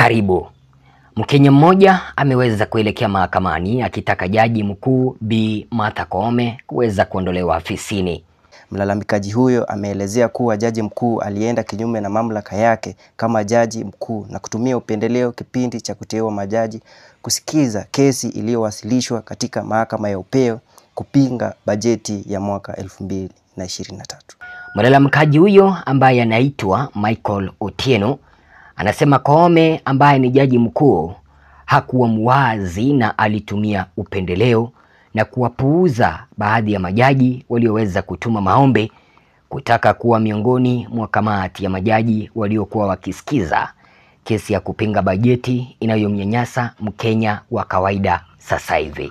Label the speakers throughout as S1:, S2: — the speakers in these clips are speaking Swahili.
S1: Karibu. Mkenya mmoja ameweza kuelekea mahakamani akitaka jaji mkuu Bi Martha Koome kuweza kuondolewa afisini.
S2: Mlalamikaji huyo ameelezea kuwa jaji mkuu alienda kinyume na mamlaka yake kama jaji mkuu na kutumia upendeleo kipindi cha kuteua majaji kusikiza kesi iliyowasilishwa katika mahakama ya upeo kupinga bajeti ya mwaka 2023.
S1: Mlalamikaji huyo ambaye anaitwa Michael Otieno anasema Koome ambaye ni jaji mkuu hakuwa muwazi na alitumia upendeleo na kuwapuuza baadhi ya majaji walioweza kutuma maombi kutaka kuwa miongoni mwa kamati ya majaji waliokuwa wakisikiza kesi ya kupinga bajeti inayomnyanyasa Mkenya wa kawaida sasa hivi.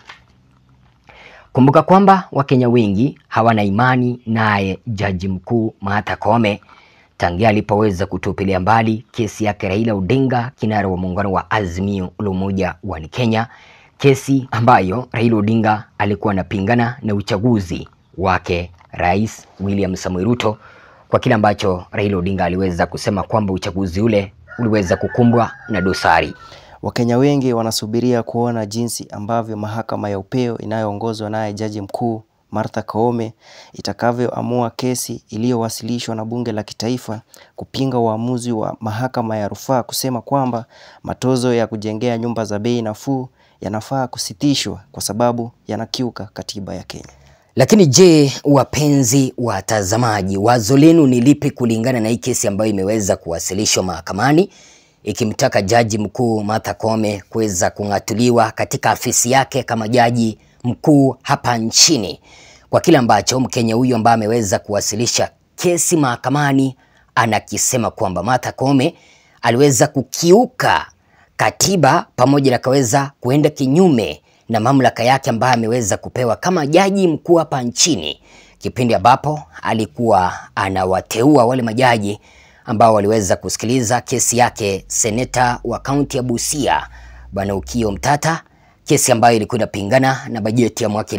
S1: Kumbuka kwamba Wakenya wengi hawana imani naye jaji mkuu Martha Koome tangia alipoweza kutupilia mbali kesi yake Raila Odinga, kinara wa muungano wa Azimio la Umoja wa Kenya, kesi ambayo Raila Odinga alikuwa anapingana na uchaguzi wake Rais William Samoei Ruto, kwa kile ambacho Raila Odinga aliweza kusema kwamba uchaguzi ule uliweza kukumbwa na dosari.
S2: Wakenya wengi wanasubiria kuona jinsi ambavyo mahakama ya upeo inayoongozwa naye jaji mkuu Martha Koome itakavyoamua kesi iliyowasilishwa na bunge la kitaifa kupinga uamuzi wa mahakama ya rufaa kusema kwamba matozo ya kujengea nyumba za bei nafuu yanafaa kusitishwa kwa sababu yanakiuka katiba ya Kenya.
S1: Lakini je, wapenzi watazamaji, wazo lenu ni lipi kulingana na hii kesi ambayo imeweza kuwasilishwa mahakamani ikimtaka jaji mkuu Martha Koome kuweza kung'atuliwa katika afisi yake kama jaji mkuu hapa nchini kwa kile ambacho Mkenya huyu ambaye ameweza kuwasilisha kesi mahakamani anakisema kwamba Martha Koome aliweza kukiuka katiba pamoja na kaweza kuenda kinyume na mamlaka yake ambayo ameweza kupewa kama jaji mkuu hapa nchini, kipindi ambapo alikuwa anawateua wale majaji ambao waliweza kusikiliza kesi yake seneta wa kaunti ya Busia Bwana Ukio Mtata, kesi ambayo ilikuwa inapingana na bajeti ya mwaka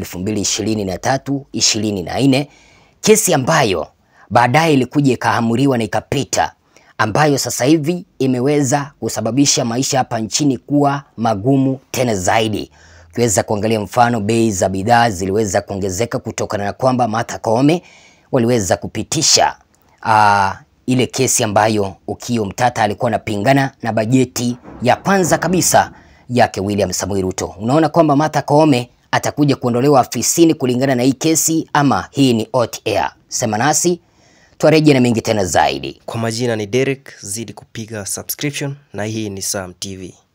S1: 2023 24, kesi ambayo baadaye ilikuja ikaamuriwa na ikapita, ambayo sasa hivi imeweza kusababisha maisha hapa nchini kuwa magumu tena zaidi. Ukiweza kuangalia mfano, bei za bidhaa ziliweza kuongezeka kutokana na kwamba Martha Koome waliweza kupitisha uh, ile kesi ambayo Ukio Mtata alikuwa anapingana na bajeti ya kwanza kabisa yake William Samoei Ruto. Unaona kwamba Martha Koome atakuja kuondolewa afisini kulingana na hii kesi ama hii ni hot air? Sema nasi twareje na mengi tena zaidi.
S2: Kwa majina ni Derek, zidi kupiga subscription na hii ni Sam TV.